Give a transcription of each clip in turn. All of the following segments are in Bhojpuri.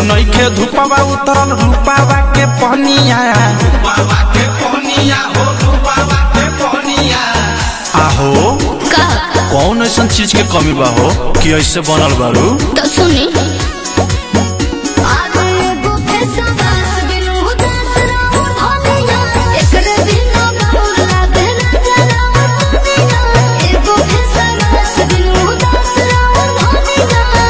नइखे धुपवा उतरल रूपावा के पहनिया आहो का कौन ऐसा चीज के कमी बा हो कि ऐसे बनल बारू तो सुनी आगे एगो फेसवास बिनु उदास रहू धनिया एकरे बिना बाबूर लागे ना जरा धनिया एगो फेसवास बिनु उदास रहू धनिया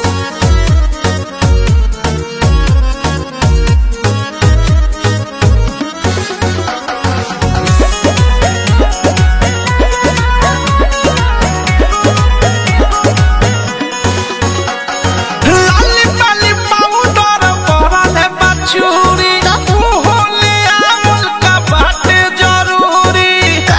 लाली पाली पाउडर परले बचूरी होले आमल का बाटे जरूरी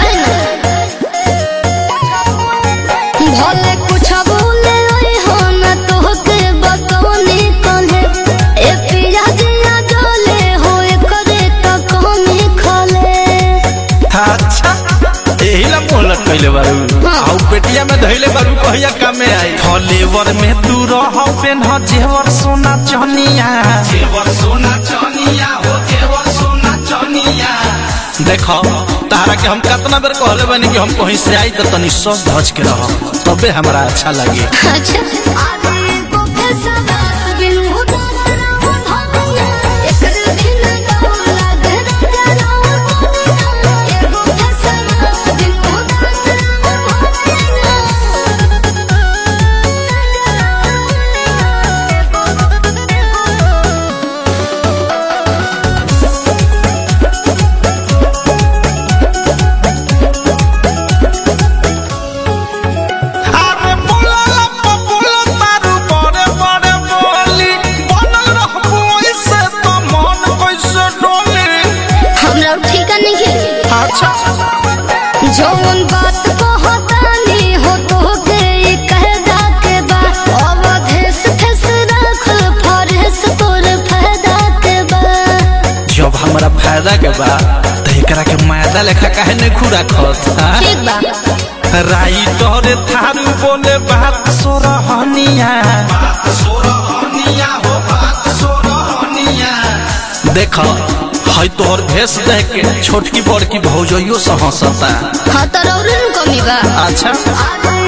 भले कुछ बोले ओए हो न तोहके बतौनी कहे ए पिया जिया डोले हो करे त कमी खले अच्छा एही ला मोहलत कइले बारू हाँ। आउ पेटिया में धइले बारू कहिया कामे आई फलेवर में तू रह पेन जेवर सोना चनिया जेवर सोना चनिया हो जेवर सोना चनिया देखो तारा के हम कितना बेर कहले बानी कि हम कहीं से आई त तनी सज धज के रह तबे हमरा अच्छा लगे अच्छा आगे एगो फेसवास बिनु उदास रहू धनिया एकरे बिना डोर लागे ना जरा धनिया एगो फेसवास बिनु उदास रहू धनिया अरे बोला लप्पा बोला तारू बड़े बड़े बोली बनल रहबो ऐसे तो मन कैसे डोली हमरा ठीक नहीं है अच्छा जौन बात कहतानी हो तोहके ई कहदा के बा अवधेश फेस रख फरेस तोर फायदा के बा जब हमरा फायदा के बा त एकरा के मायदा लेखा काहे ने खुरा खत ठीक बा राइटर थारू बोले बात सोरहनिया देख है तोहर भेष देख के छोटकी बड़की भौजइयो से हंसता हाँ तो रौरन कमी बा अच्छा आगे